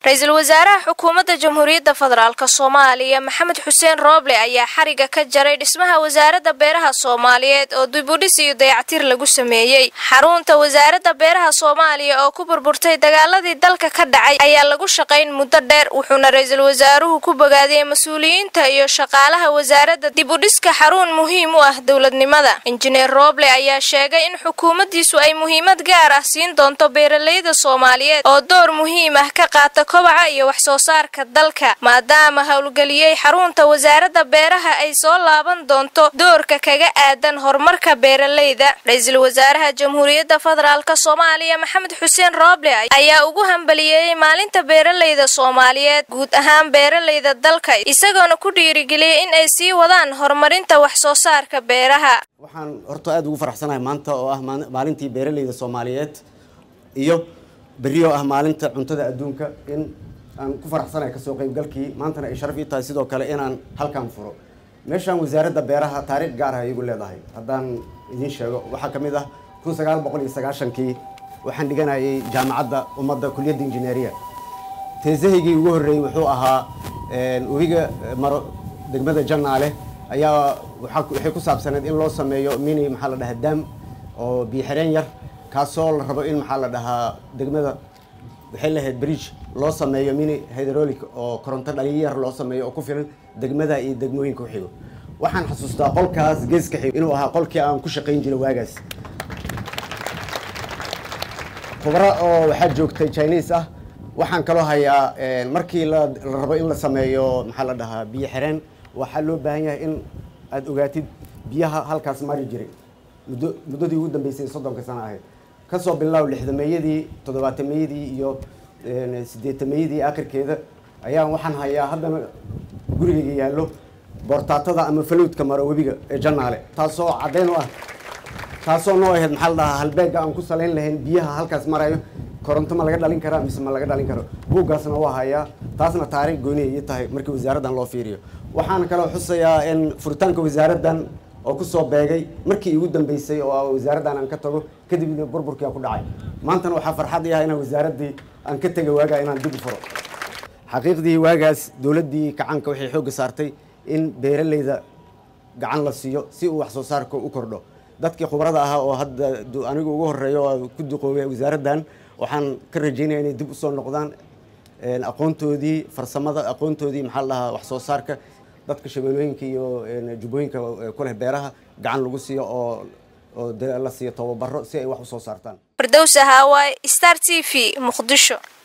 ra-iisul wasaaraha xukuumadda jamhuuriyadda federaalk soomaaliya maxamed xuseen rooble ayaa xariga ka jaray dhismaha wasaaradda beeraha soomaaliyeed oo dibudhis iyo dayactir lagu sameeyey xarunta wasaaradda beeraha soomaaliya oo ku burburtay dagaaladii dalka ka dhacay ayaa lagu shaqayn muddo dheer wuxuuna ra-iisul wasaaruhu ku bogaadiyey mas-uuliyiinta iyo shaqaalaha wasaaradda dibudhiska xarun muhiim u ah dowladnimada injineer rooble ayaa sheegay in xukuumaddiisu ay muhiimad gaar ah siin doonto beeralayda soomaaliyeed oo door muhiim ah ka qaata kobaca iyo wax soo saarka dalka maadaama howlgeliyey xarunta wasaaradda beeraha ay soo laaban doonto doorka kaga aadan horumarka beeralayda ra-iisul wasaaraha jamhuuriyadda federaalk soomaaliya maxamed xuseen rooble ayaa ugu hambaliyeeyey maalinta beeralayda soomaaliyeed guud ahaan beeralayda dalka isagoona ku dhiirigeliyey in ay sii wadaan horumarinta wax soo saarka beeraha waxaan horta aada ugu faraxsanahay maanta oo ah maalintii beeralayda soomaaliyeed iyo berrio ah maalinta cuntada adduunka in aan ku faraxsanahay kasoo qaybgalkii maantana ay sharaf ii tahay sidoo kale inaan halkan furo meeshaan wasaaradda beeraha taariikh gaar ah igu leedahay haddaan idiin sheego waxaa ka mid ah kun sagaal boqol iyo sagaashankii waxaan dhiganayay jaamacadda ummadda kuliyadda injineeriya teesahaygii ugu horreeyey wuxuu ahaa webiga maro degmada janaale ayaa waxay ku saabsaneed in loo sameeyo mini maxaa la dhahaa daam oo biyo-xireen yar kaasoo la rabo in maxaa la dhahaa degmada waxay lahayd bridge loo sameeyo mini hydraulic oo koronto dhaliyo yar loo sameeyo oo ku filan degmada iyo degmooyinka u xigo waxaan xasuustaa qolkaas geeska xigo inuu ahaa qolkii aan ku shaqayn jiray waagaas khubro oo waxaa joogtay chinese ah waxaan kaloo hayaa markii la rabo in la sameeyo maxaa la dhahaa biyo xireen waxaa loo baahan yahay in aada ogaatid biyaha halkaas mari jiray muddo muddadii ugu dambeysay soddonka sano ahayd kasoo bilow lixdameeyadii toddobaatameyadii iyo siddeetameeyadii akhirkeeda ayaan waxaan hayaa haddana gurigayga yaallo boortaatada ama falowdka maro webiga ee janaale taasoo caddeyn u ah taasoo noo ahayd maxaa la dhahaa halbeegga aan ku salayn lahayn biyaha halkaas marayo koronto ma laga dhalin karaa mise ma laga dhalin karo buuggaasna waa hayaa taasna taariikh gooniya ii tahay markii wasaaraddan loo fiiriyo waxaan kaloo xusayaa in furitaanka wasaaraddan oo kusoo beegay markii igu dambeysay oo wasaaraddan aan ka tago kadibna burburkii aan ku dhacay maantana waxaa farxad i ah inaan wasaaraddii aan ka tegay waagaa inaan dib u furo xaqiiqdii waagaas dowladdii kacanka waxay xoogga saartay in beeralayda gacan la siiyo si uu wax soo saarka u kordho dadkii khubrada ahaa oo hadda anigu ugu horeeyo oo ku duqoobay wasaaraddan waxaan ka rajeynaya inay dib usoo noqdaan aqoontoodii farsamada aqoontoodii maxaa la dhahaa wax soo saarka dadka shabeelooyinka iyo jubbooyinka ku leh beeraha gacan lagu siiyo oo oo la siiyo tababaro si ay wax usoo saartaan firdowsa haawaay star t v muqdisho